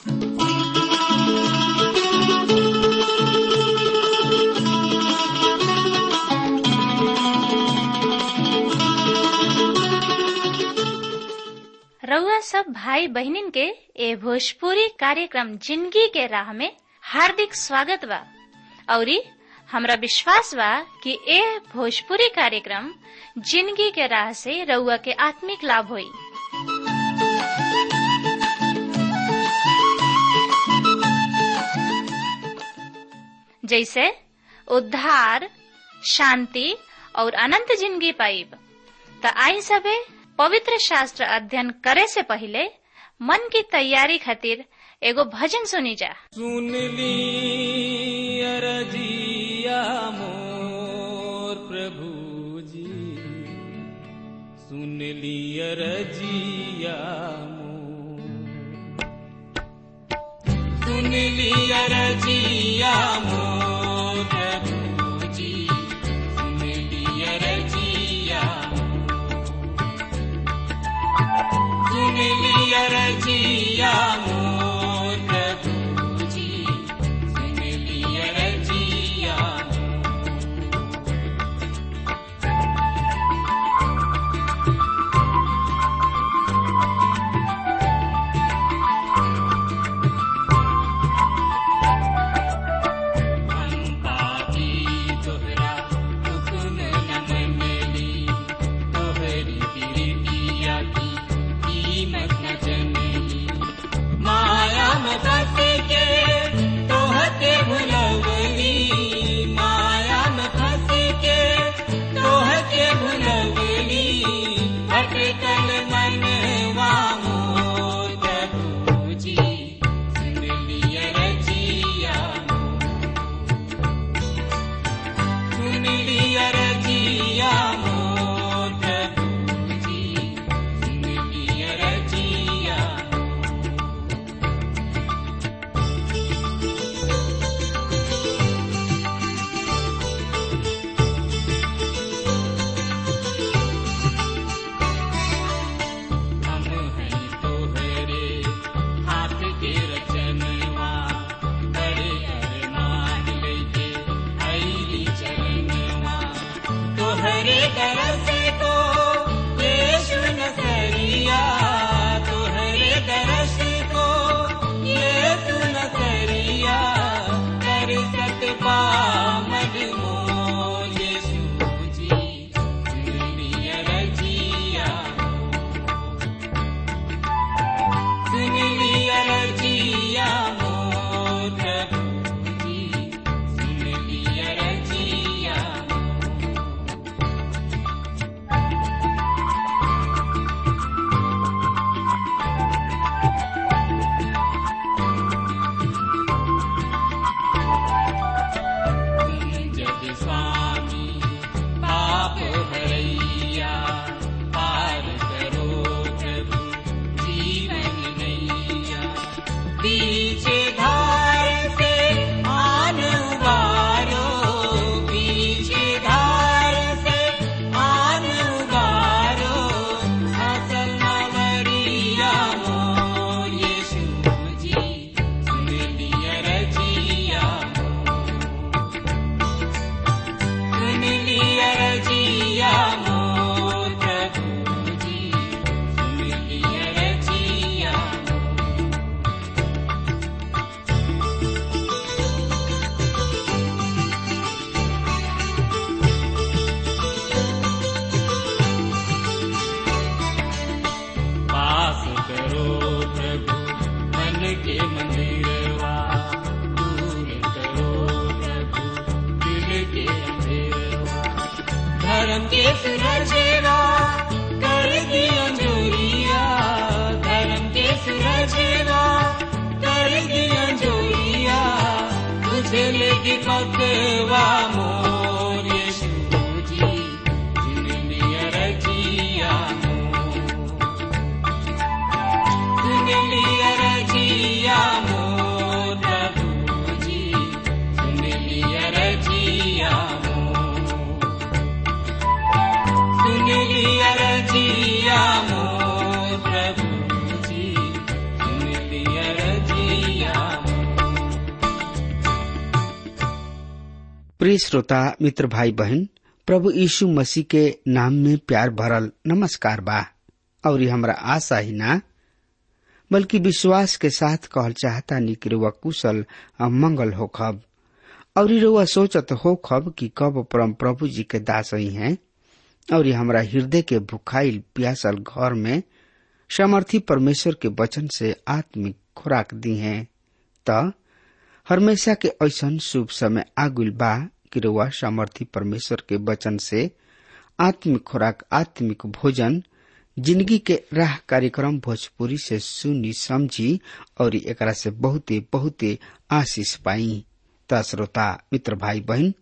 रउआ सब भाई बहिनीन के ए भोजपुरी कार्यक्रम जिंदगी के राह में हार्दिक स्वागत बा औरी हमरा विश्वास बा कि ए भोजपुरी कार्यक्रम जिंदगी के राह से रउआ के आत्मिक लाभ होई जैसे उद्धार शांति और अनंत जिंदगी पाइब त आई सबे पवित्र शास्त्र अध्ययन करे से पहले मन की तैयारी खातिर एगो भजन सुनी जा सुन ली अरजिया मोर प्रभु जी सुन ली अरजिया मोर सुन ली अरजिया मोर प्रभु जी सुन ली अरजिया सुन ली अरजिया मोर प्रभु जी सुन ली अरजिया हम पापी तोहरा हुक्म न मनली तोहरी बिरतिया की कीमत न जनली माया में फंस के तोहके भुलवली माया में फंस के तोहके भुलवली भटकल मनवा मोर प्रभु जी सुन लिया रजिया सुन लिया रजिया मोर प्रभु जी सुन लिया रजिया हम हैं तोहरे हाथ के रचनवा बड़े अरमान लेके आईली चरणवा तोहरे दरस को यीशु नसरिया तोहरे दरस को यीशु नसरिया दरसत पामद मोर यीशु जी दुनिया रजिया सुन लिया रजिया मोर प्रभु जी सुन लिया रजिया जग स्वामी पाप भरैया पार करो प्रभु जीवन नैया पीछे धार से आन उबारो पीछे धार से आन उबारो असल नवरिया मोर यीशु जी सुन लिया रजिया सुन लिया रजिया मोर प्रभु जी सुन लिया रजिया पास करो प्रभु मन के मंदिरवा दूर करो प्रभु दिल के अंधेरवा धर्म के सुरजेवा कर दिया जोरिया धर्म के सुरजेवा कर दिया जोरिया तुझे लेके पकवा मोर यीशु जी जिन लिया रजिया मोर सुन लिया रजिया मोर प्रभु जी सुन लिया रजिया मोर सुन लिया रजिया मोर प्रभु जी सुन लिया रजिया प्रिय श्रोता मित्र भाई बहन प्रभु यीशु मसीह के नाम में प्यार भरल नमस्कार बा और हमरा आशा ही ना बल्कि विश्वास के साथ कहल चाहता निक रुआ कुशल आ मंगल हो खब और रुआ सोचत हो खब कि कब परम प्रभु जी के दास ही हैं और हमरा हृदय के भुखाइल प्यासल घर में सामर्थी परमेश्वर के वचन से आत्मिक खुराक दी हैं त हमेशा के ऐसन शुभ समय आगुल बा कि रुआ सामर्थी परमेश्वर के वचन से आत्मिक खुराक आत्मिक भोजन जिंदगी के राह कार्यक्रम भोजपुरी से सुनी समझी और एकरा से बहुते बहुते आशीष पाई त श्रोता मित्र भाई बहन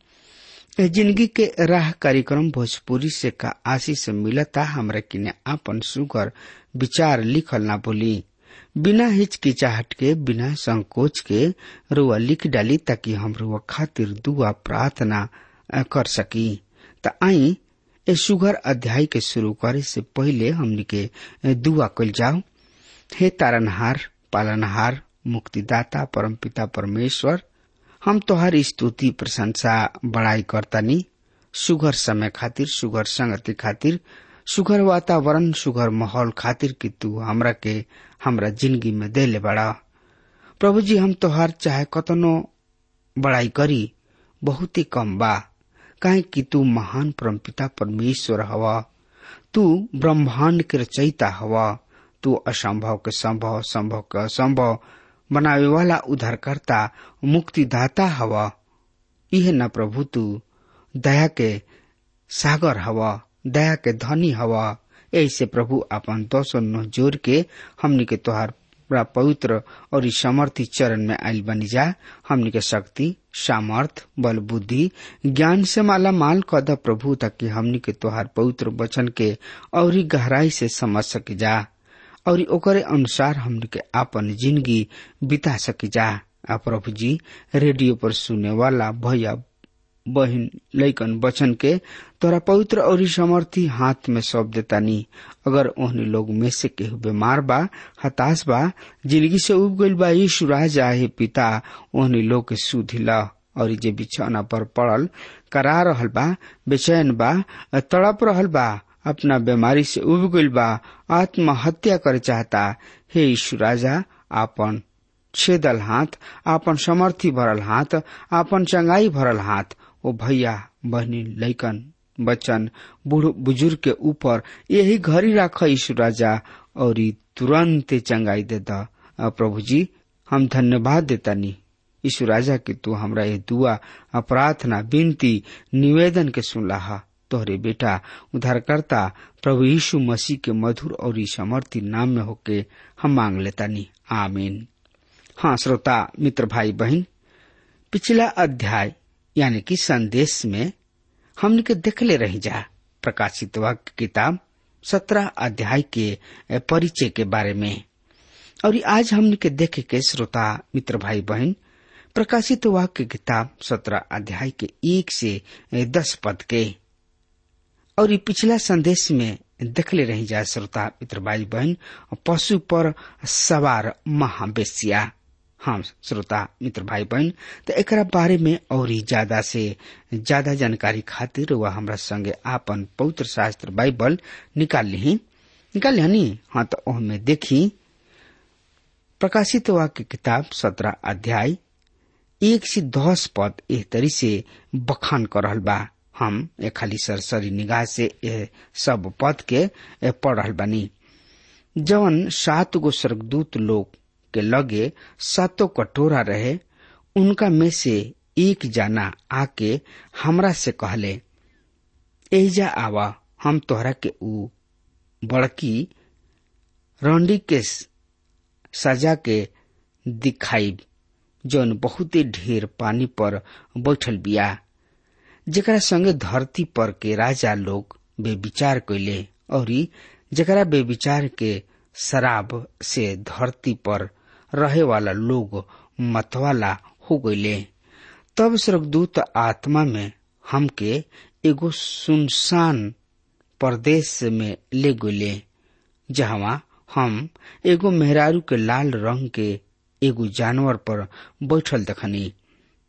जिंदगी के राह कार्यक्रम भोजपुरी से का आशीष मिलता हमरा किने आपन सुगर विचार लिखल ना बोली बिना हिचकिचाहट के बिना संकोच के रुआ लिख डाली ताकि हम रुआ खातिर दुआ प्रार्थना कर सकी त आई ए सुगर अध्याय के शुरू करे से पहले हमनी के दुआ कल जाओ हे तारनहार पालनहार मुक्तिदाता परमपिता परमेश्वर हम तोहार स्तुति प्रशंसा बड़ाई करतानी सुगर समय खातिर सुगर संगति खातिर सुगर वातावरण सुगर माहौल खातिर कि तू हमरा के हमरा जिंदगी में देले बड़ा प्रभु जी हम तोहार चाहे कतनो बड़ाई करी बहुत ही कम बा काहे कि तू महान परमपिता परमेश्वर हवा तू ब्रह्मांड के रचयिता हवा तू असंभव के संभव संभव के असंभव बनावे वाला उद्धारकर्ता मुक्तिदाता हवा यह न प्रभु तू दया के सागर हवा दया के धनी हवा ऐसे प्रभु अपन दोसो नो जोर के हमनी के तोहार बड़ा पवित्र और इस समर्थी चरण में आयल बनी जा हमनी के शक्ति सामर्थ बल बुद्धि ज्ञान से माला माल कद प्रभु ताकि हमनी के तोहार पवित्र वचन के और गहराई से समझ सके जा और ओकरे अनुसार हमनी के आपन जिंदगी बिता सके जा आ प्रभु जी रेडियो पर सुने वाला भैया बहन लैकन वचन के तोरा पवित्र और समर्थी हाथ में सौंप देता नी अगर ओहनी लोग में से केहू बीमार बा हताश बा जिंदगी से उब गईल बा यीशु राजा हे पिता ओहनी लोग के सुधिला और जे बिछौना पर पड़ल करा रहल बा बेचैन बा तड़प रहल बा अपना बीमारी से उब गईल बा आत्महत्या करे चाहता हे यीशु राजा आपन छेदल हाथ आपन समर्थी भरल हाथ आपन चंगाई भरल हाथ ओ भैया बहनी लैकन बच्चन बूढ़ बुजुर्ग के ऊपर यही घड़ी राख यीशु राजा और तुरंत चंगाई दे द प्रभु जी हम धन्यवाद देता नी यीशु राजा के तू हमरा ये दुआ प्रार्थना विनती निवेदन के सुनला हा तोहरे बेटा उद्धारकर्ता प्रभु यीशु मसीह के मधुर और समर्थी नाम में होके हम मांग लेता नी आमीन हाँ श्रोता मित्र भाई बहन पिछला अध्याय यानी कि संदेश में हमने के देखले रही जा प्रकाशित वाक्य किताब सत्रह अध्याय के परिचय के बारे में और आज हमने के देखे के श्रोता मित्र भाई बहन प्रकाशित वाक्य किताब सत्रह अध्याय के एक से दस पद के और पिछला संदेश में देखले रही जा श्रोता मित्र भाई बहन पशु पर सवार महावेश्या हाँ श्रोता मित्र भाई बहन तो एक बारे में और ज्यादा से ज्यादा जानकारी खातिर वह हमरा संगे आपन पवित्र शास्त्र बाइबल निकाल ली निकाल ली हाँ तो ओहमे देखी प्रकाशित वाक्य किताब सत्रह अध्याय एक से दस पद एह तरी से बखान कर रहल बा हम ए खाली सरसरी निगाह से ए सब पद के पढ़ रहल बानी जवन सात गो स्वर्गदूत लोग के लगे सातों कटोरा रहे उनका में से एक जाना आके हमरा से कहले एजा आवा हम तोहरा के ऊ बड़की रंडी के सजा के दिखाई जौन बहुते ढेर पानी पर बैठल बिया जेकरा संगे धरती पर के राजा लोग बेविचार कैले और जेकरा बेविचार के शराब से धरती पर रहे वाला लोग मतवाला हो गईले तब स्वर्गदूत आत्मा में हमके एगो सुनसान प्रदेश में ले गईले जहवा हम एगो मेहरारू के लाल रंग के एगो जानवर पर बैठल दखनी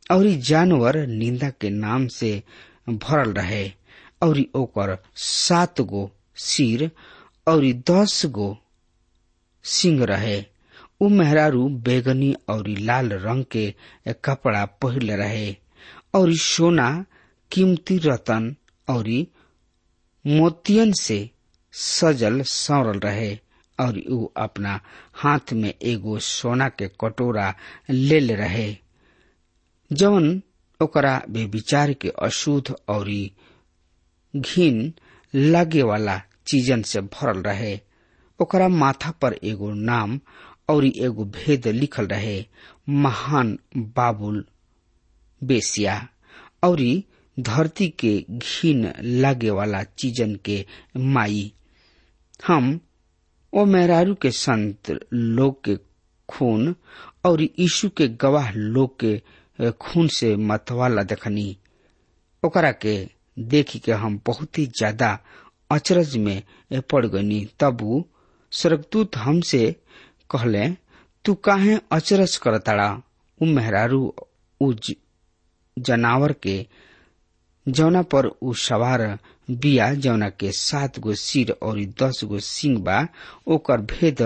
और ई जानवर निंदा के नाम से भरल रहे और ई ओकर सात गो सिर और ई दस गो सिंह रहे उ मेहरारू बैगनी और ई लाल रंग के कपड़ा पहिरले रहे और ई सोना कीमती रतन और ई मोतियन से सजल सौरल रहे और उ अपना हाथ में एगो सोना के कटोरा ले ले रहे जवन ओकरा बेविचार के अशुद्ध और घिन लगे वाला चीजन से भरल रहे ओकरा माथा पर एगो नाम और एगो भेद लिखल रहे महान बाबुल बेसिया और धरती के घिन लगे वाला चीजन के माई हम ओ मेहरारू के संत लोग के खून और यीशु के गवाह लोग के खून से मतवाला देखनी ओकरा के देखी के हम बहुत ही ज्यादा अचरज में पड़ गनी तब उ स्वर्गदूत हमसे कहले तू काहे अचरज करताड़ा उ मेहरारू उ जनावर के जौना पर उ सवार बिया जौना के सात गो सिर और दस गो सिंह बा ओकर भेद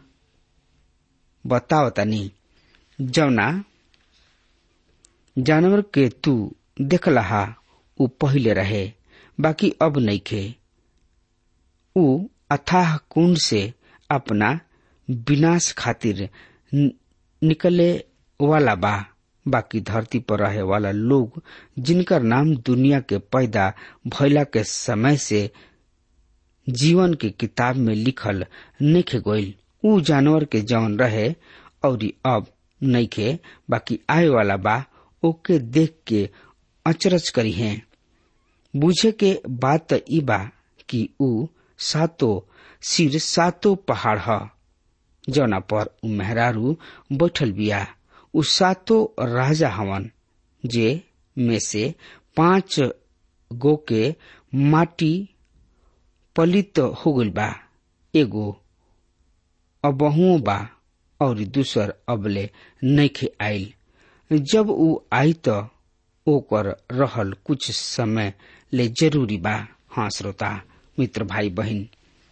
बतावतानी जौना जानवर के तू देखलहा उ पहिले रहे बाकी अब नइखे उ अथाह कुंड से अपना विनाश खातिर निकले वाला बा बाकी धरती पर रहे वाला लोग जिनकर नाम दुनिया के पैदा भैला के समय से जीवन के किताब में लिखल नइखे गईल उ जानवर के जौन रहे और अब नइखे बाकी आए वाला बा ओके देख के अचरज करी है बुझे के बात त ई बा कि उ सातो सिर सातो पहाड़ ह जौना पर उ मेहरारू बैठल बिया उ सातो राजा हवन जे में से पांच गो के माटी पलित हो गइल बा एगो अबहुओ बा और दूसर अबले नइखे आइल जब उ आई त ओकर रहल कुछ समय ले जरूरी बा हाँ श्रोता मित्र भाई बहन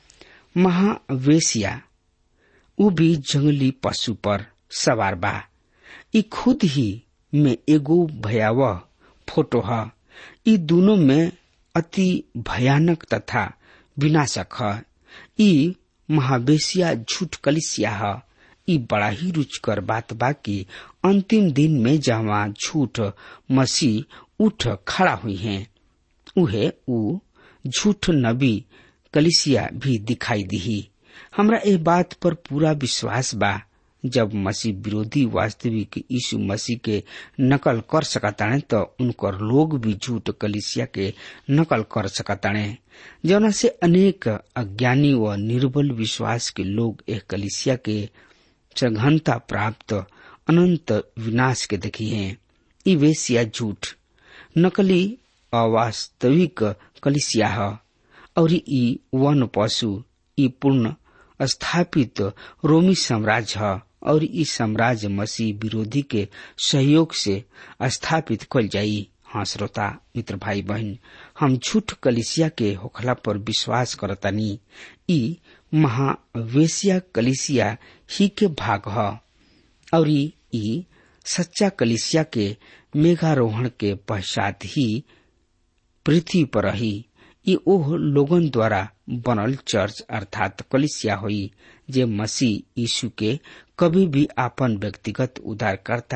महावेशिया उ भी जंगली पशु पर सवार बा ई खुद ही में एगो भयावह फोटो ह ई दोनों में अति भयानक तथा विनाशक ह ई महावेशिया झूठ कलिसिया ह ई बड़ा ही रुचकर बात बा कि अंतिम दिन में जहाँ झूठ मसीह उठ खड़ा हुई है उहे उ झूठ नबी कलिसिया भी दिखाई दी हमरा ए बात पर पूरा विश्वास बा जब मसीह विरोधी वास्तविक यीशु मसीह के नकल कर सकताणे तो उनकर लोग भी झूठ कलिसिया के नकल कर सकताणे जौना से अनेक अज्ञानी व निर्बल विश्वास के लोग एक कलिसिया के सघनता प्राप्त अनंत विनाश के देखी है ई वेशिया झूठ नकली अवास्तविक कलिसिया है और ई वन पशु ई पूर्ण स्थापित रोमी साम्राज्य है और ई साम्राज्य मसीह विरोधी के सहयोग से स्थापित कल जाई हाँ श्रोता मित्र भाई बहन हम झूठ कलिसिया के होखला पर विश्वास करतानी ई महावेशिया कलिसिया ही के भाग ह और ई सच्चा कलिसिया के मेघारोहण के पश्चात ही पृथ्वी पर रही ये ओह लोगन द्वारा बनल चर्च अर्थात कलिसिया हुई जे मसीह यीशु के कभी भी आपन व्यक्तिगत उद्धारकर्ता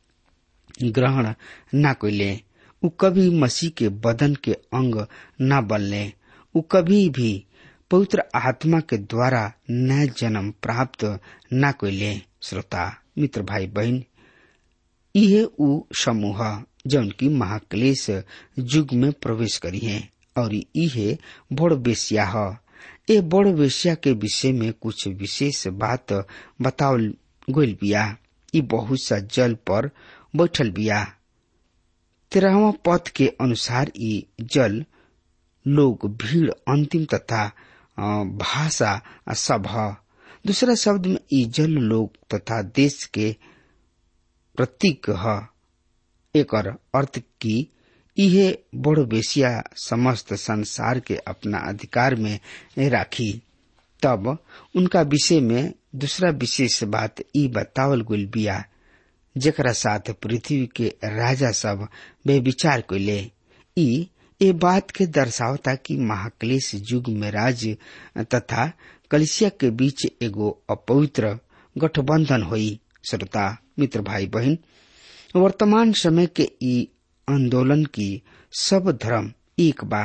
ग्रहण न कैले उ कभी मसीह के बदन के अंग न बनले उ कभी भी पवित्र आत्मा के द्वारा नया जन्म प्राप्त न कैले श्रोता मित्र भाई बहन इहे उ समूह जौन की महाक्लेश युग में प्रवेश करी है और इहे बड़ बेसिया ह ए बड़ वेश्या के विषय में कुछ विशेष बात बतावल गइल बिया ई बहुत सा जल पर बैठल बिया तेरहवा पद के अनुसार ई जल लोग भीड़ अंतिम तथा भाषा सब ह दूसरा शब्द में ई जल लोग तथा देश के प्रतीक ह एकर अर्थ की इहे बड़ बेसिया समस्त संसार के अपना अधिकार में राखी तब उनका विषय में दूसरा विशेष बात ई बतावल गुल बिया जेकरा साथ पृथ्वी के राजा सब बेविचार कैले ई ए बात के दर्शावता कि महाक्लेश युग में राज्य तथा कलिसिया के बीच एगो अपवित्र गठबंधन हुई श्रोता मित्र भाई बहन वर्तमान समय के ई आंदोलन की सब धर्म एक बा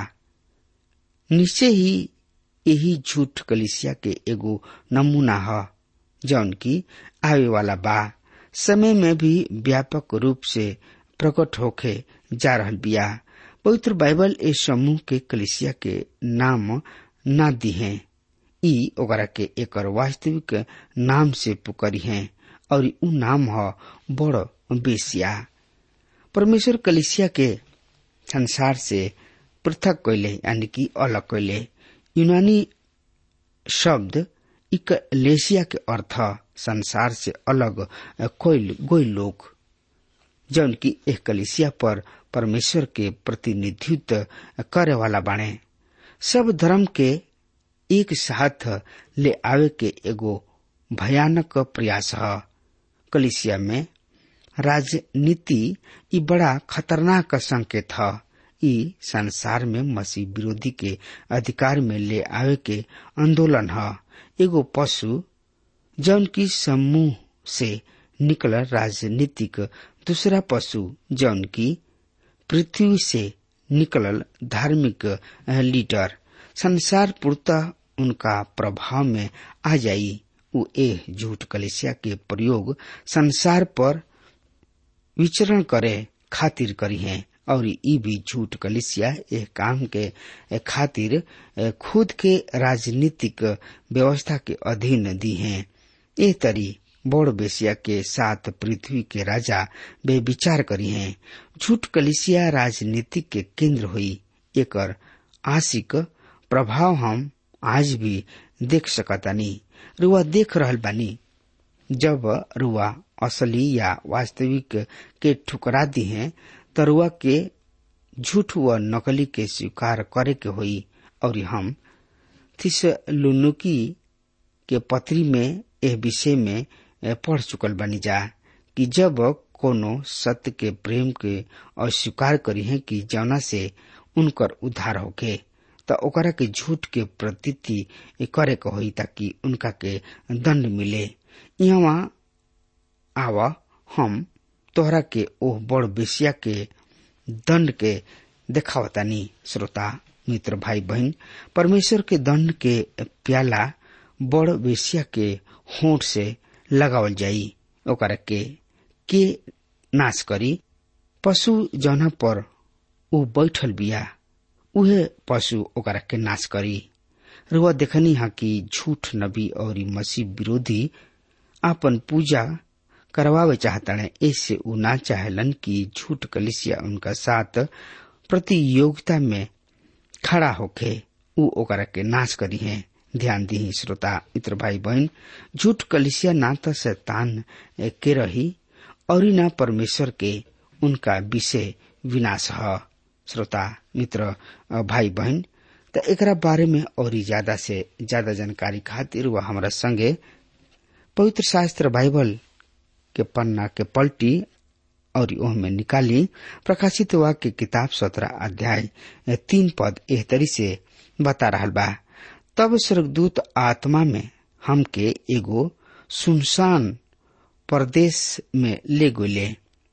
निश्चय ही यही झूठ कलिसिया के एगो नमूना ह जौन की आवे वाला बा समय में भी व्यापक रूप से प्रकट होके जा रहल बिया पवित्र बाइबल ए समूह के कलिसिया के नाम ना दी है ई ओकरा के एकर वास्तविक नाम से पुकरी है और उ नाम ह बड़ बेसिया परमेश्वर कलिसिया के संसार से पृथक कैले यानी कि अलग कैले यूनानी शब्द इकलेसिया के अर्थ संसार से अलग कोई गोई लोग जौन की एक कलिसिया पर परमेश्वर के प्रतिनिधित्व करे वाला बाणे सब धर्म के एक साथ ले आवे के एगो भयानक प्रयास है कलिसिया में राजनीति ई बड़ा खतरनाक संकेत है ई संसार में मसीह विरोधी के अधिकार में ले आवे के आंदोलन है एगो पशु जौन की समूह से निकल राजनीतिक दूसरा पशु जौन की पृथ्वी से निकलल धार्मिक लीडर संसार पूर्णतः उनका प्रभाव में आ जाई उ ए झूठ कलेसिया के प्रयोग संसार पर विचरण करे खातिर करी है और ई भी झूठ कलिसिया एह काम के खातिर खुद के राजनीतिक व्यवस्था के अधीन दी हैं ए तरी बड़ बेसिया के साथ पृथ्वी के राजा बेविचार करी हैं झूठ कलिसिया राजनीतिक के केंद्र हुई एकर आशिक प्रभाव हम आज भी देख सकतानी रुआ देख रहल बानी जब रुआ असली या वास्तविक के ठुकरा दी हैं तरुआ के झूठ व नकली के स्वीकार करे के होई और हम थिसलुनुकी के पत्री में एह विषय में पढ़ चुकल बनी जा कि जब कोनो सत्य के प्रेम के अस्वीकार करी है कि जौना से उनकर उद्धार होके त ओकरा के झूठ के प्रतीति करे के होई ताकि उनका के दंड मिले यहाँ आव हम तोहरा के ओह बड़ बेसिया के दंड के देखावतानी श्रोता मित्र भाई बहन परमेश्वर के दंड के प्याला बड़ बेसिया के होठ से लगावल जाई ओकरा के के नाश करी पशु जौना पर ऊ बैठल बिया उहे पशु ओकरा के नाश करी रुआ देखनी हा कि झूठ नबी और मसीह विरोधी आपन पूजा करवावे चाहताने ऐसे उ ना चाहेलन कि झूठ कलिसिया उनका साथ प्रतियोगिता में खड़ा होके उ ओकरा के नाश करी है ध्यान दी श्रोता मित्र भाई बहन झूठ कलिसिया ना तो शैतान के रही और ना परमेश्वर के उनका विषय विनाश है श्रोता मित्र भाई बहन त एकरा बारे में और ज्यादा से ज्यादा जानकारी खातिर वह हमारा संगे पवित्र शास्त्र बाइबल के पन्ना के पलटी और ओह में निकाली प्रकाशित वाक्य किताब सत्रह अध्याय तीन पद एह तरी से बता रहा बा तब स्वर्गदूत आत्मा में हमके एगो सुनसान प्रदेश में ले गोले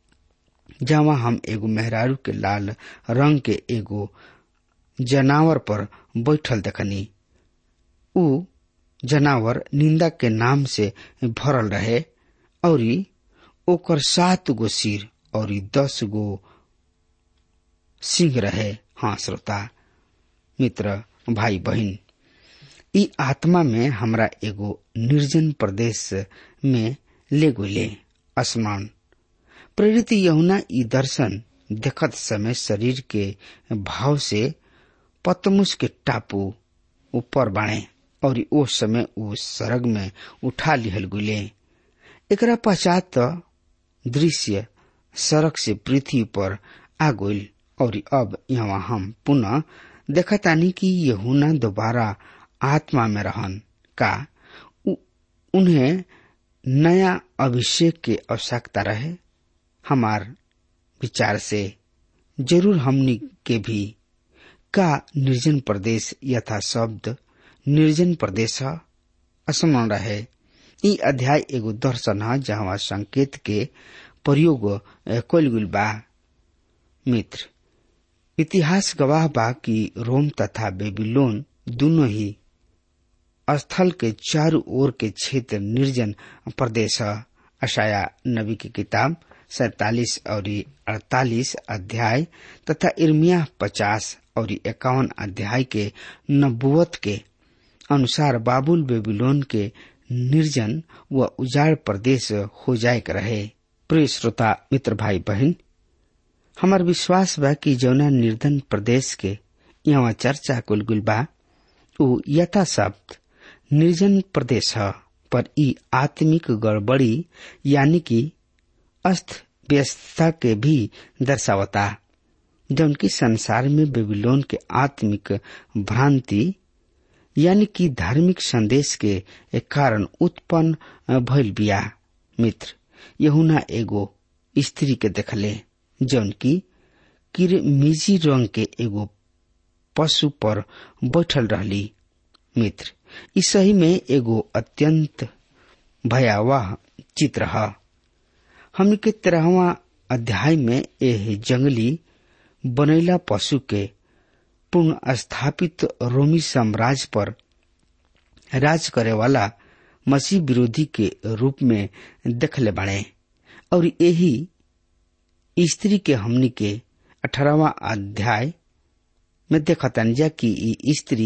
जहाँ हम एगो मेहरारू के लाल रंग के एगो जनावर पर बैठल देखनी उ जनावर निंदा के नाम से भरल रहे और ओकर सात गो सिर और दस गो सिंह रहे हाँ श्रोता मित्र भाई बहन ई आत्मा में हमरा एगो निर्जन प्रदेश में ले गोले आसमान प्रेरित यहुना ई दर्शन देखत समय शरीर के भाव से पतमुस के टापू ऊपर बाणे और ओ समय वो सरग में उठा लिहल गुले एकरा पश्चात दृश्य सड़क से पृथ्वी पर आ गइल और अब यहाँ हम पुनः देखतानी कि यहुना दोबारा आत्मा में रहन का उ, उन्हें नया अभिषेक के आवश्यकता रहे हमार विचार से जरूर हमनी के भी का निर्जन प्रदेश यथा शब्द निर्जन प्रदेश असमान रहे ई अध्याय एगो दर्शन है जहाँ संकेत के प्रयोग कल गुल बा मित्र इतिहास गवाह बा कि रोम तथा बेबीलोन दोनों ही स्थल के चारों ओर के क्षेत्र निर्जन प्रदेश है अशाया नबी की किताब सैतालीस और अड़तालीस अध्याय तथा इर्मिया पचास और इक्यावन अध्याय के नबुवत के अनुसार बाबुल बेबीलोन के निर्जन व उजाड़ प्रदेश हो जाए रहे प्रिय श्रोता मित्र भाई बहन हमार विश्वास बा कि जौना निर्धन प्रदेश के यहाँ चर्चा कुल गुल बा उ यथा शब्द निर्जन प्रदेश है पर ई आत्मिक गड़बड़ी यानी कि अस्त व्यस्तता के भी दर्शावता जौन की संसार में बेबीलोन के आत्मिक भ्रांति यानी कि धार्मिक संदेश के एक कारण उत्पन्न भइल बिया मित्र यहुना एगो स्त्री के देखले जौन की किरमिजी रंग के एगो पशु पर बैठल रहली मित्र ई सही में एगो अत्यंत भयावह चित्र है हमने के तेरहवा अध्याय में यह जंगली बनैला पशु के पूर्ण स्थापित रोमी साम्राज्य पर राज करे वाला मसीह विरोधी के रूप में देखले बने और यही स्त्री के हमनी के अठारहवा अध्याय में देखतन जा कि ई स्त्री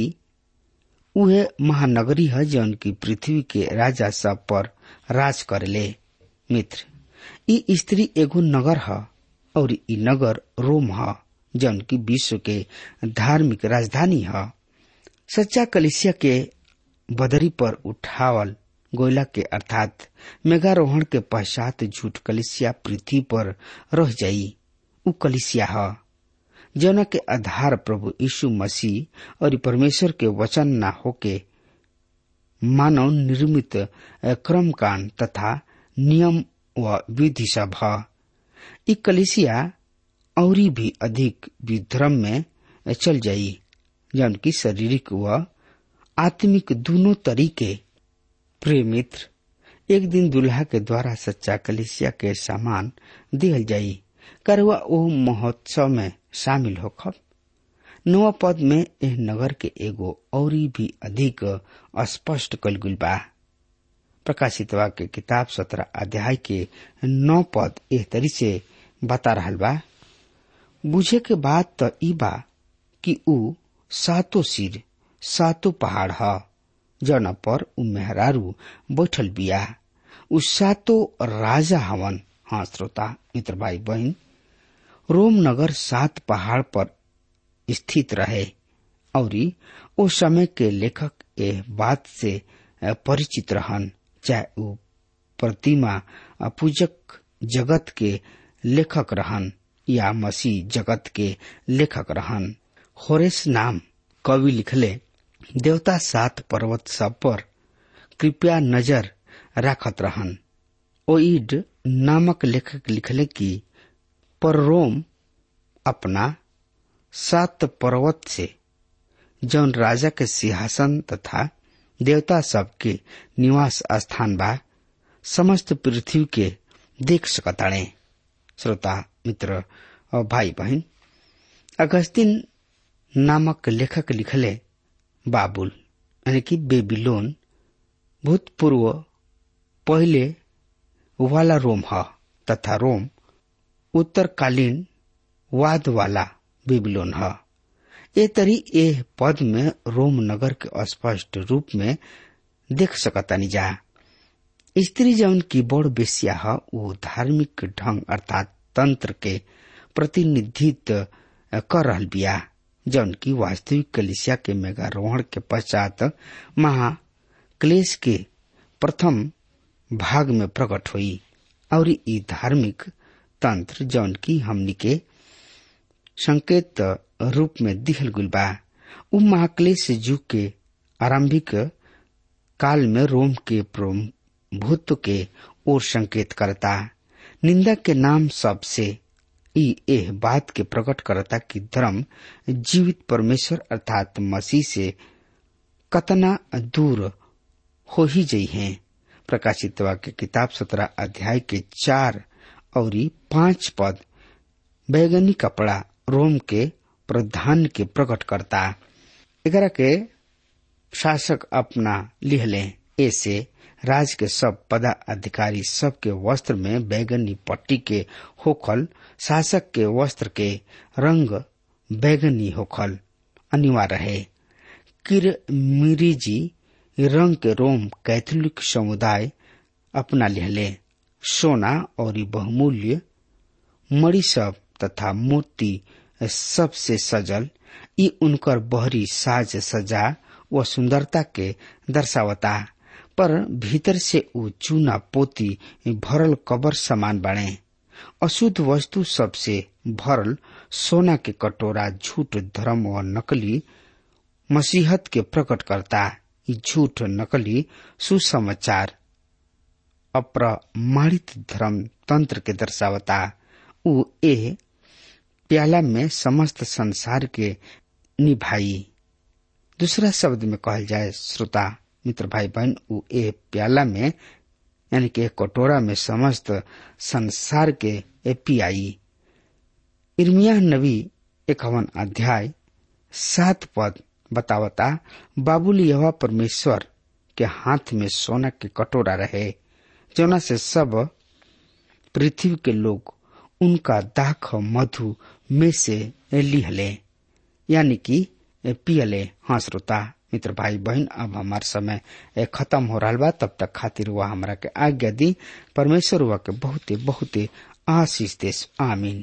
उहे महानगरी है जौन की पृथ्वी के राजा सब पर राज करेले मित्र ई स्त्री एगो नगर है और ई नगर रोम है जौन की विश्व के धार्मिक राजधानी है सच्चा कलिसिया के बदरी पर उठावल गोयला के अर्थात मेघारोहण के पश्चात झूठ कलिसिया पृथ्वी पर रह जाई उ कलिसिया है जौना के आधार प्रभु यीशु मसीह और परमेश्वर के वचन न होके मानव निर्मित क्रम कांड तथा नियम व विधि सब है ई कलिसिया और भी अधिक विध्रम में चल जाई जौन की शारीरिक व आत्मिक दोनों तरीके प्रिय मित्र एक दिन दुल्हा के द्वारा सच्चा कलिसिया के सामान दिहल जाई करवा ओ महोत्सव में शामिल होखब नवा पद में एह नगर के एगो और भी अधिक स्पष्ट कल गुल बा प्रकाशित के किताब सत्रह अध्याय के नौ पद एह तरी से बता रहल बा बुझे के बाद त ई बा कि ऊ सातो सिर सातो पहाड़ ह जौना पर ऊ मेहरारू बैठल बिया ऊ सातो राजा हवन हाँ श्रोता मित्र भाई बहन रोम नगर सात पहाड़ पर स्थित रहे और ओ समय के लेखक एह बात से परिचित रहन चाहे ऊ प्रतिमा पूजक जगत के लेखक रहन या मसीह जगत के लेखक रहन होरेस नाम कवि लिखले देवता सात पर्वत सब पर कृपया नजर राखत रहन ओइड नामक लेखक लिखले कि पर रोम अपना सात पर्वत से जौन राजा के सिंहासन तथा देवता सब के निवास स्थान बा समस्त पृथ्वी के देख सकताणे श्रोता मित्र और भाई बहन अगस्तिन नामक लेखक लिखले बाबुल यानी कि बेबीलोन भूतपूर्व पहले वाला रोम है तथा रोम उत्तरकालीन वाद वाला बेबीलोन है ए तरी ए पद में रोम नगर के स्पष्ट रूप में देख सकतानी जा स्त्री जौन की बड़ बेसिया है वो धार्मिक ढंग अर्थात तंत्र के प्रतिनिधित्व कर रहल बिया जौन की वास्तविक कलिसिया के मेगारोहण के पश्चात महाक्लेश के प्रथम भाग में प्रकट हुई और ई धार्मिक तंत्र जौन की हमनी के संकेत रूप में दिहल गुल बा उ महाक्लेश युग के आरंभिक काल में रोम के प्रभुत्व के ओर संकेत करता निंदा के नाम सबसे ई एह बात के प्रकट करता कि धर्म जीवित परमेश्वर अर्थात मसीह से कतना दूर हो ही जई है प्रकाशित वाक्य किताब सत्रह अध्याय के चार और पांच पद बैगनी कपड़ा रोम के प्रधान के प्रकट करता एकरा के शासक अपना लिहले ऐसे राज के सब पदाधिकारी सब के वस्त्र में बैगनी पट्टी के होखल शासक के वस्त्र के रंग बैगनी होखल अनिवार्य है किर मिरीजी रंग के रोम कैथोलिक समुदाय अपना लिहले सोना और बहुमूल्य मणि सब तथा मूर्ति सबसे सजल ई उनकर बहरी साज सजा व सुंदरता के दर्शावता पर भीतर से ऊ चूना पोती भरल कबर समान बने अशुद्ध वस्तु सबसे भरल सोना के कटोरा झूठ धर्म व नकली मसीहत के प्रकट करता ई झूठ नकली सुसमाचार अप्रमाणित धर्म तंत्र के दर्शावता ऊ ए प्याला में समस्त संसार के निभाई दूसरा शब्द में कहल जाए श्रोता मित्र भाई बहन ऊ ए प्याला में यानी कि कटोरा में समस्त संसार के पियाई इर्मिया नबी इक्यावन अध्याय सात पद बतावता बाबुल यह परमेश्वर के हाथ में सोना के कटोरा रहे जोना से सब पृथ्वी के लोग उनका दाख मधु में से लिहले यानी कि पियले हाँ श्रोता मित्र भाई बहन अब हमार समय खत्म हो रहा बा तब तक खातिर हुआ हमारा के आज्ञा दी परमेश्वर हुआ के बहुते बहुते आशीष देश आमीन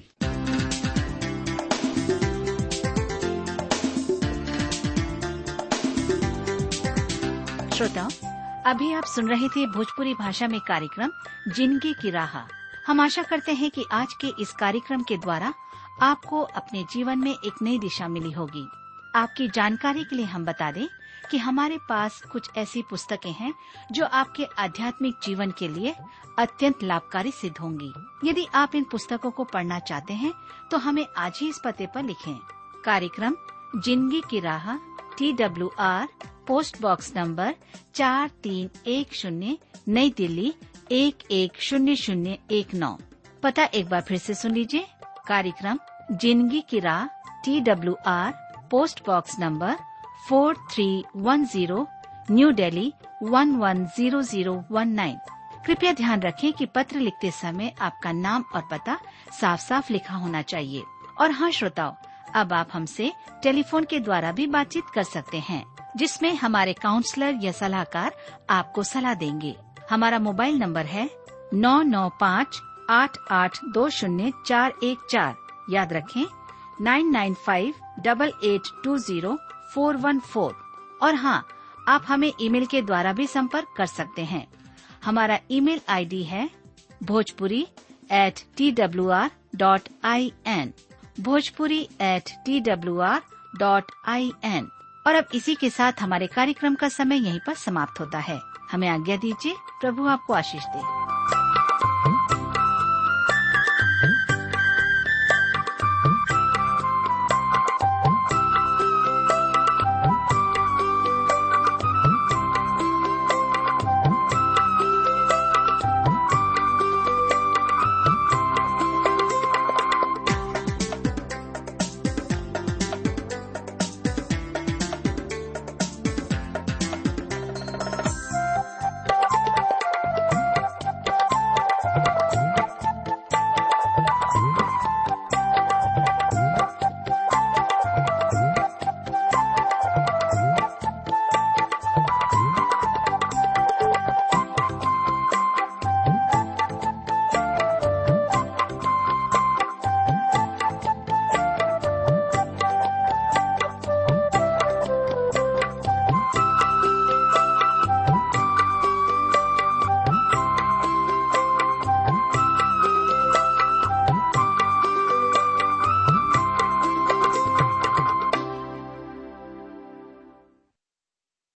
श्रोताओं अभी आप सुन रहे थे भोजपुरी भाषा में कार्यक्रम जिंदगी की राह हम आशा करते हैं कि आज के इस कार्यक्रम के द्वारा आपको अपने जीवन में एक नई दिशा मिली होगी आपकी जानकारी के लिए हम बता दें कि हमारे पास कुछ ऐसी पुस्तकें हैं जो आपके आध्यात्मिक जीवन के लिए अत्यंत लाभकारी सिद्ध होंगी यदि आप इन पुस्तकों को पढ़ना चाहते हैं तो हमें आज ही इस पते पर लिखें कार्यक्रम जिंदगी की राह T W R post box number चार तीन एक शून्य नई दिल्ली एक एक शून्य शून्य एक नौ पता एक बार फिर से सुन लीजिए कार्यक्रम जिंदगी की राह T W R post box number four three one zero New Delhi one one zero zero one nine कृपया ध्यान रखें कि पत्र लिखते समय आपका नाम और पता साफ साफ लिखा होना चाहिए और हाँ श्रोताओं अब आप हमसे टेलीफोन के द्वारा भी बातचीत कर सकते हैं जिसमें हमारे काउंसलर या सलाहकार आपको सलाह देंगे हमारा मोबाइल नंबर है नौ नौ पाँच आठ आठ दो शून्य चार एक चार याद रखें nine nine five double eight two zero four one four और हाँ आप हमें ईमेल के द्वारा भी संपर्क कर सकते हैं हमारा ईमेल आईडी है Bhojpuri at T W R dot I N Bhojpuri at T W R dot I N और अब इसी के साथ हमारे कार्यक्रम का समय यहीं पर समाप्त होता है हमें आज्ञा दीजिए प्रभु आपको आशीष दे